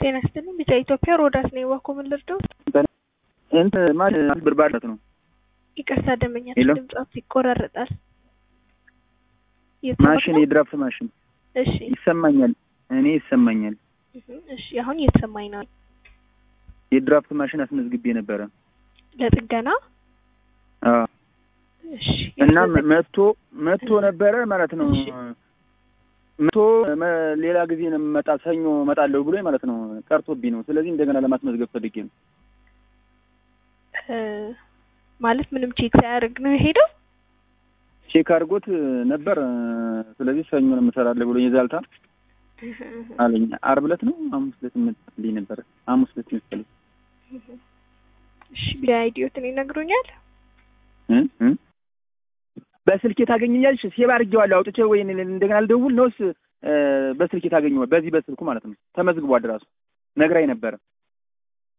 ጤና ይስጥልኝ። ቢጫ ኢትዮጵያ ሮዳስ ነኝ። ዋኮ ምን ልርዳዎት? እንትን ማለት ብርባለት ነው። ይቅርታ ደንበኛችን ሄሎ? ድምጻት ይቆራረጣል። ማሽን የድራፍት ማሽን እሺ ይሰማኛል። እኔ ይሰማኛል። እህ፣ እሺ አሁን እየተሰማኝ ነው። የድራፍት ማሽን አስመዝግቤ ነበረ ለጥገና አዎ። እሺ እና ያስመዘግ- መጥቶ መጥቶ ነበረ ማለት ነው። እሺ። መጥቶ መ- ሌላ ጊዜ ነው መጣ ሰኞ እመጣለሁ ብሎ ማለት ነው። ቀርቶብኝ ነው። ስለዚህ እንደገና ለማስመዝገብ ፈልጌ ነው። እ፣ ማለት ምንም ቼክ ሳያደርግ ነው የሄደው። ቼክ አድርጎት ነበር። ስለዚህ ሰኞ ነው የምሰራለሁ ብሎ የዛልታ እህ፣ እህ፣ አለኝ። ዓርብ ዕለት ነው ሐሙስ ዕለት መጣልኝ ነበረ። ሐሙስ ዕለት መሰለኝ እህ። እሺ ቢላ አይዲዮትን ይነግሩኛል። እ እ በስልኬ ታገኘኛለሽ? ሴቭ አድርጌዋለሁ አውጥቼ ወይ እንደገና ልደውል ነውስ? እ፣ በስልኬ ታገኘዋል። በዚህ በስልኩ ማለት ነው። ተመዝግቧል። ራሱ ነግራኝ ነበረ።